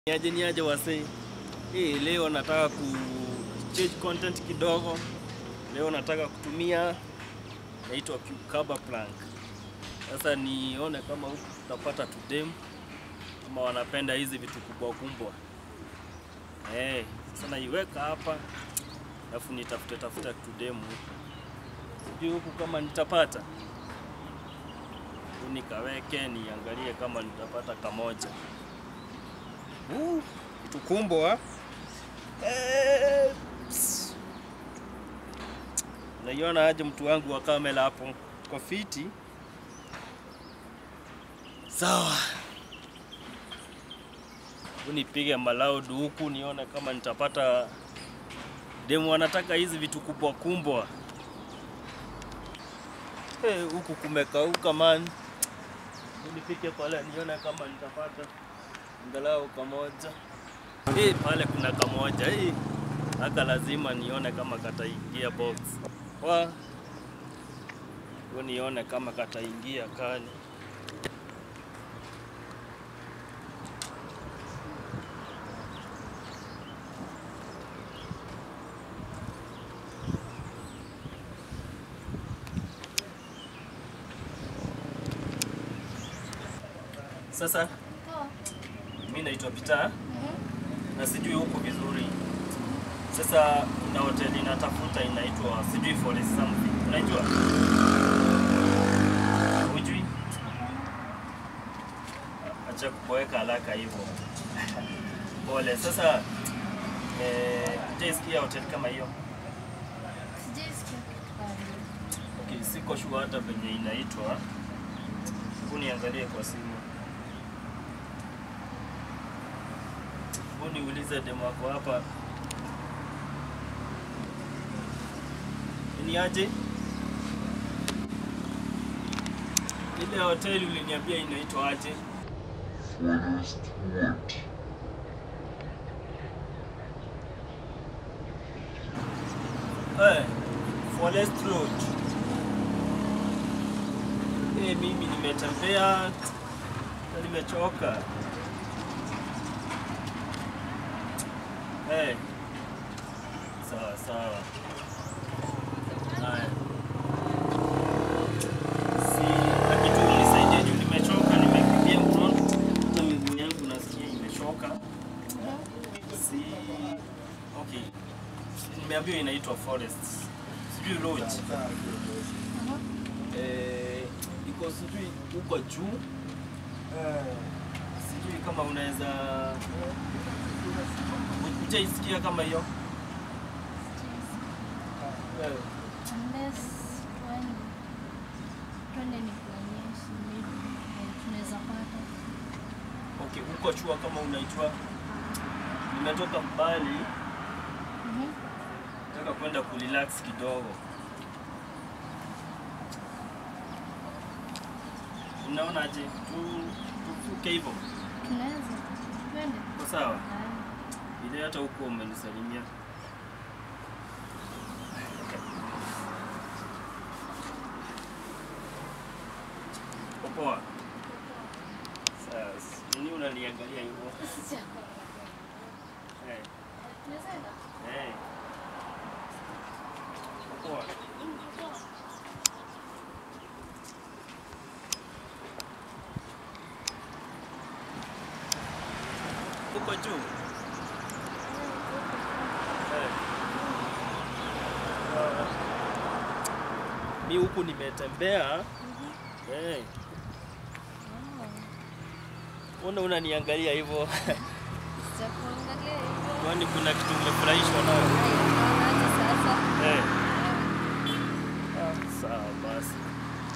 Niaje niaje wasee. Eh, leo nataka ku change content kidogo. Leo nataka kutumia naitwa cucumber plank. Sasa nione kama huku tutapata tudem kama wanapenda hizi vitu kubwa kubwa. Eh, sasa naiweka hapa alafu nitafute tafuta tudem huku. Sijui huku kama nitapata. Tu Nikaweke niangalie kama nitapata kamoja. Uh, kitu kumbwa eh, ps. Naiona aje mtu wangu wa kamera hapo kwa fiti. Sawa, Hebu nipige malaudu huku nione kama nitapata demu anataka hizi vitu kubwa kumbwa. Eh, huku kumekauka man. Hebu nifike pale nione kama nitapata angalau kamoja. Eh, pale kuna kamoja. Eh, haka lazima nione kama kataingia box. Wa Hebu nione kama kataingia kani. Sasa mimi naitwa Peter na sijui huko vizuri. Sasa kuna hoteli natafuta inaitwa sijui Forest something. Unajua? Hujui? Acha kuboeka haraka hivyo. Pole. Sasa eh, hujaisikia hoteli kama hiyo? Okay, siko sure hata venye inaitwa. Hebu niangalie kwa simu. Hebu niulize demo wako hapa. Ni aje? Ile hoteli uliniambia inaitwa aje? Forest Wood. Eh, Forest Road. Eh, mimi nimetembea na nimechoka. Eh. Sawa sawa. Haya. Si na kitu unisaidie juu nimechoka, nimekimbia mkono. Hata miguu yangu nasikia imechoka. Si okay. Nimeambiwa inaitwa Forest. Sijui Lodge. Eh, iko sijui huko juu. Sijui kama unaweza hujaisikia kama hiyo. Eh, Okay, huko chua kama unaitwa. Nimetoka mbali, nataka kwenda kurelax kidogo. Unaonaje? Tu tufuke hivyo. Kwa sawa? Ile hata huko umenisalimia. Uko Poa. Sasa, nini unaniangalia hivyo? Eh, eh. Uko Poa. Uko juu? Eh. Ah. Mi huku nimetembea. Eh. Mbona unaniangalia hivyo? Kwani kuna kitu umefurahishwa nayo? Eh. Ah, sawa basi.